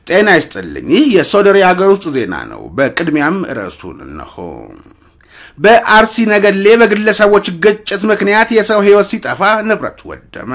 ጤና ይስጥልኝ። ይህ የሶደሬ ሀገር ውስጥ ዜና ነው። በቅድሚያም ርዕሱን እነሆ። በአርሲ ነገሌ በግለሰቦች ግጭት ምክንያት የሰው ሕይወት ሲጠፋ ንብረት ወደመ።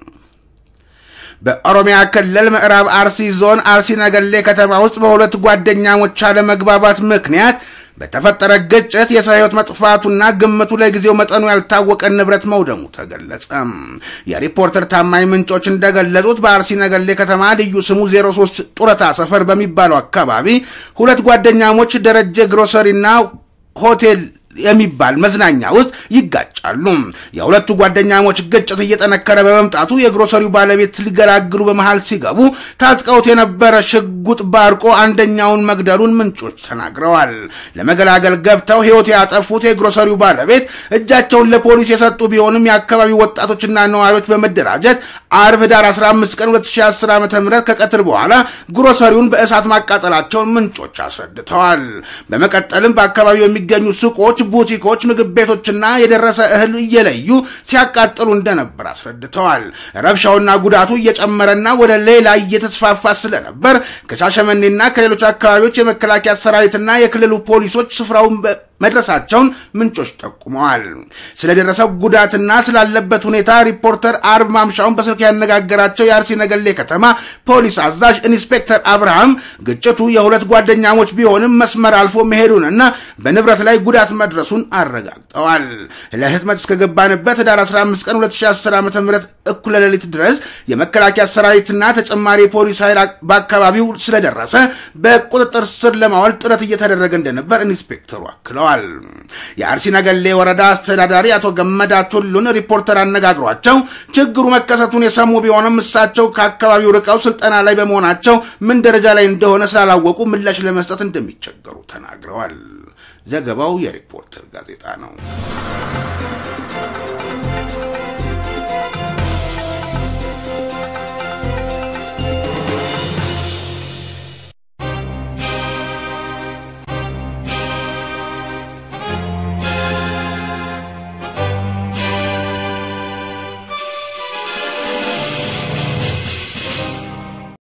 በኦሮሚያ ክልል ምዕራብ አርሲ ዞን አርሲ ነገሌ ከተማ ውስጥ በሁለት ጓደኛሞች አለመግባባት ምክንያት በተፈጠረ ግጭት የሰው ሕይወት መጥፋቱና ግምቱ ለጊዜው መጠኑ ያልታወቀ ንብረት መውደሙ ተገለጸ። የሪፖርተር ታማኝ ምንጮች እንደገለጹት በአርሲ ነገሌ ከተማ ልዩ ስሙ 03 ጡረታ ሰፈር በሚባለው አካባቢ ሁለት ጓደኛሞች ደረጀ ግሮሰሪና ሆቴል የሚባል መዝናኛ ውስጥ ይጋጫሉ። የሁለቱ ጓደኛሞች ግጭት እየጠነከረ በመምጣቱ የግሮሰሪው ባለቤት ሊገላግሉ በመሃል ሲገቡ ታጥቀውት የነበረ ሽጉጥ ባርቆ አንደኛውን መግደሉን ምንጮች ተናግረዋል። ለመገላገል ገብተው ሕይወት ያጠፉት የግሮሰሪው ባለቤት እጃቸውን ለፖሊስ የሰጡ ቢሆንም የአካባቢው ወጣቶችና ነዋሪዎች በመደራጀት አርብ ህዳር 15 ቀን 2010 ዓ ም ከቀትር በኋላ ግሮሰሪውን በእሳት ማቃጠላቸውን ምንጮች አስረድተዋል። በመቀጠልም በአካባቢው የሚገኙ ሱቆች ቡቲኮች፣ ምግብ ቤቶችና የደረሰ እህል እየለዩ ሲያቃጥሉ እንደነበር አስረድተዋል። ረብሻውና ጉዳቱ እየጨመረና ወደ ሌላ እየተስፋፋ ስለነበር ከሻሸመኔና ከሌሎች አካባቢዎች የመከላከያ ሰራዊትና የክልሉ ፖሊሶች ስፍራውን መድረሳቸውን ምንጮች ጠቁመዋል። ስለደረሰው ጉዳትና ስላለበት ሁኔታ ሪፖርተር አርብ ማምሻውን በስልክ ያነጋገራቸው የአርሲ ነገሌ ከተማ ፖሊስ አዛዥ ኢንስፔክተር አብርሃም ግጭቱ የሁለት ጓደኛሞች ቢሆንም መስመር አልፎ መሄዱንና በንብረት ላይ ጉዳት መድረሱን አረጋግጠዋል። ለህትመት እስከገባንበት ህዳር 15 ቀን 2010 ዓ ም እኩለ ሌሊት ድረስ የመከላከያ ሰራዊትና ተጨማሪ ፖሊስ ኃይል በአካባቢው ስለደረሰ በቁጥጥር ስር ለማዋል ጥረት እየተደረገ እንደነበር ኢንስፔክተሩ አክለዋል። የአርሲ ነገሌ ወረዳ አስተዳዳሪ አቶ ገመዳ ቱሉን ሪፖርተር አነጋግሯቸው ችግሩ መከሰቱን የሰሙ ቢሆንም እሳቸው ከአካባቢው ርቀው ስልጠና ላይ በመሆናቸው ምን ደረጃ ላይ እንደሆነ ስላላወቁ ምላሽ ለመስጠት እንደሚቸገሩ ተናግረዋል። ዘገባው የሪፖርተር ጋዜጣ ነው።